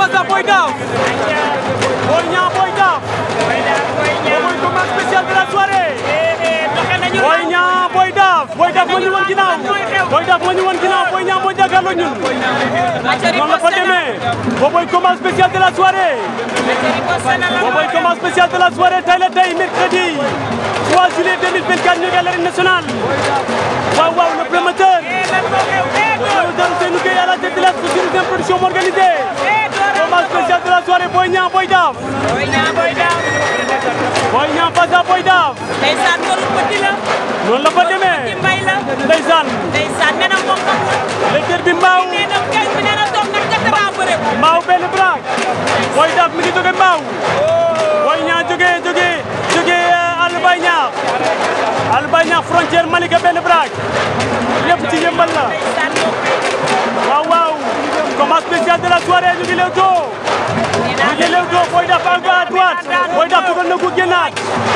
face à Boy Daaf Boy Niang Boy Daaf mooy combat spécial de la soirée Boy Niang Boy Daaf Boy Daaf moo ñu woon ginnaaw Boy Daaf moo ñu woon ginnaaw Boy Niang moo jàkkaarloo ñun noonu la fa demee booboy combat spécial de la soirée booboy combat spécial de la soirée tey la tey mercredi 3 juillet 2024 ñu ngi à l'arène nationale waaw waaw le promoteur le promoteur Ousseynou Gueye à la tête de la structure de production organisée combat spécial de la soirée Boy Niang Boy Daaf Boy Niang face à Boy Daaf noonu la fa demee ndeysaan lecteur bi mbaaw mbaaw benn brak Boy Daaf mi ngi jóge mbaaw Boy Niang jóge jóge jóge Albay Ñaax Albay Ñaax frontière Malika benn brak lépp ci yëmbal la waaw waaw combat spécial de la soirée ñu ngi Leewtoo ñu ngi Leewtoo Boy Daaf à droite Boy Daaf dugal na ko génnaat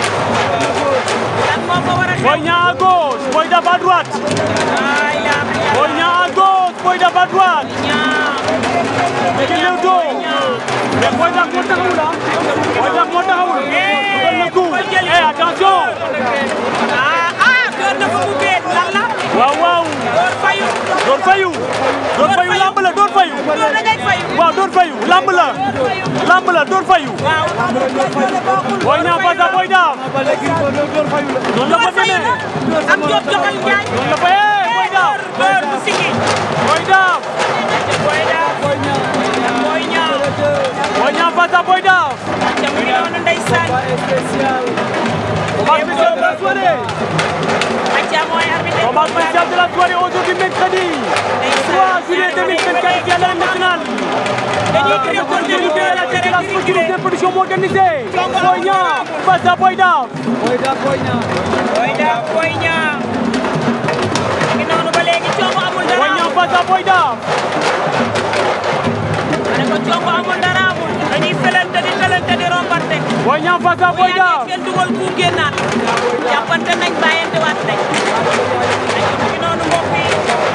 Boy Niang à gauche Boy Daaf à droite Boy Niang à gauche Boy Daaf à droite ñu ngi Leewtoo mais Boy Daaf moo taxawul ah Boy Daaf moo taxawul dugal na ko eh attention waaw waaw door fayu door fayu lamb la door fayu waaw door fayu lamb la lamb la door fayu Boy Niang face à Boy Daaf noonu la fa demee am jot joxal njaay noonu la fa eh Boy Daaf bër bu sigi Boy Daaf Boy Daaf Boy Niang Boy Niang face à Boy Daaf ca mu ngi noonu ndeysaan combat spécial de la soirée acca mooy arbitre combat spécial de la soirée aujourd'hui mercredi 3 juillet 2024 ici à l'arène nationale dañuy créé ko Ousseynou Gueye à la tête de la structure de production organisée Boy Niang face à Boy Daaf Boy Daaf Boy Niang ngi noonu ba léegi coomo amul dara Boy Niang face à Boy Daaf ma ne ko coomo amul dara amul dañuy felante di felante di rombante Boy Niang face à Boy Daaf kenn dugal ku génnaat jàppante nañ bàyyante waat nañ mu ngi noonu mbokk yi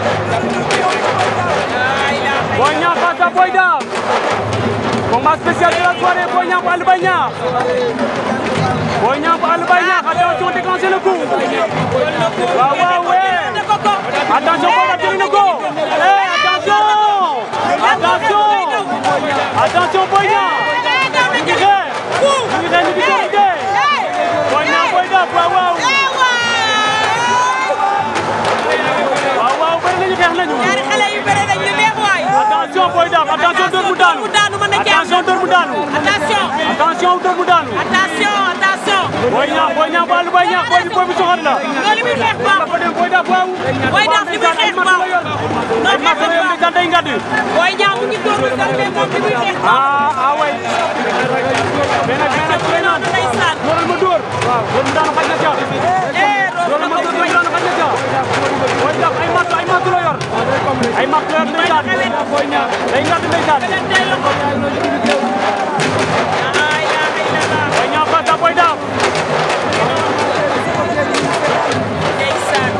Boy Niang face à Boy Daaf combat spécial de la soirée Boy Niang bu Albay Niakh Boy Niang bu Albay Niakh attention déclencher le coup waaw waaw ouais attention Boy Daaf jëli na ko eh attention attention attention Boy Niang ñu ngi xeex ñu ngi xeex ñu ngi doonante Boy Niang Boy Daaf waaw waaw waaw waaw bëri nañu xeex nañu ñaari xale yu bëre nañ ñu neex waay attention Boy Daaf attention dóor mu daanu daanu mën na ci am attention dóor mu daanu attention attention dóor mu daanu attention attention Boy Niang Boy Niang bu Albay Niakh booy bi booy bi soxor la loolu muy xeex baax dafa dem Boy Daaf waaw Boy Daaf li muy xeex baax ay non mat la yor ndeysaan day ngàdd Boy Niang mu ngi dóor mu dal mais moom li muy xeex baax ah ah way mais nag mais nag Boy Niang ndeysaan dóoral ma dóor waaw dóor mu daanu xaj na ca eh dóoral ma dóor mu daanu xaj na ca Boy Daaf ay mat ay mat la yor ay mat la yor ndeysaan day ngàdd ndeysaan ay la ilaha Boy Niang face à Boy Daaf ndeysaan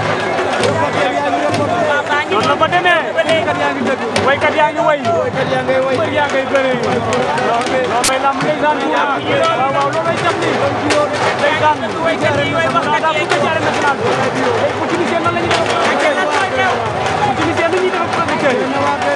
papa ngi noonu la fa demee waykat yaa ngi way mbër yaa ngay bëre loo may lamb ndeysaan waaw waaw loo may jam ni ndeysaan waykat yi way wax daa daa bëgg jaare national ay politicien nan la ñuy def politicien nu ñuy def producteur yi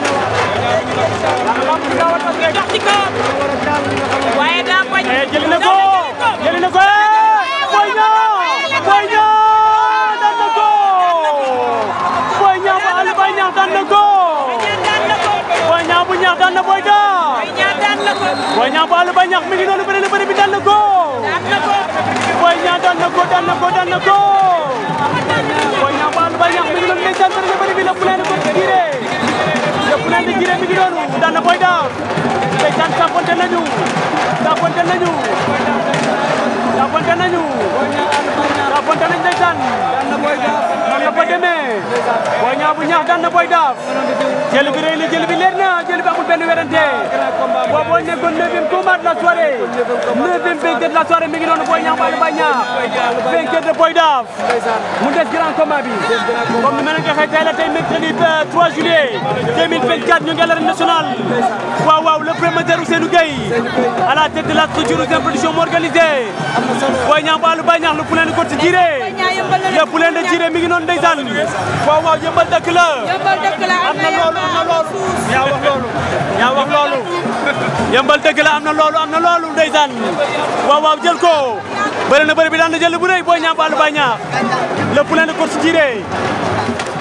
lamb bi daa war a rek dox ci kawam waaye daa bañ eh jëli na ko jëli na ko eh Boy Niang Boy Niang daan na ko Boy Niang ba Albay Niakh daan na ko daan na ko Boy Niang bu Niakh daan na Boy Daaf Boy Niang daan na ko Boy Niang bu Albay Niakh mi ngi noonu bëri na bëri bi daan na ko daan na ko Boy Niang daan na ko daan na ko daan na ko Boy Niang bu Albay Niakh mi ngi noonu ndeysaan bëri na bëri bi lépp leen ko giré lépp leen di giré mi ngi noonu daan na Boy Daaf ndeysaan saafonte nañu saafonte nañu saafonte nañu saafonte nañu ndeysaan noonu la fa demee Boy Niang bu Niakh daan na Boy Daaf jël bi rëy na jël bi leer na jël bi amul benn werante boo boo nekkoon neuvième combat de la soirée neuvième vainqueur de la soirée mi ngi noonu Boy Niang Balla Baye Niang vainqueur de Boy Daaf mu des grand combat bi comme ni ma leen ko waxee tey la tey mercredi 3 juillet 2024 ñu ngi à l'arène nationale waaw waaw le promoteur Ousseynou Gueye à la tête de la structure Ouzin Production moo organisé Boy Niang Balla Baye Niang le poulain de Côte Jiré le poulain de Jiré mi ngi noonu ndeysaan waaw waaw yëmbal dëkk la yëmbal dëkk la am na loolu am na loolu yaa wax loolu yaa wax loolu yëmbal dëgg la am na loolu am na loolu ndeysaan waaw waaw jël ko bëri na bëri bi daan na jël bu rëy Boy Niang Balla Baye Niang le poulain de Côte Jiré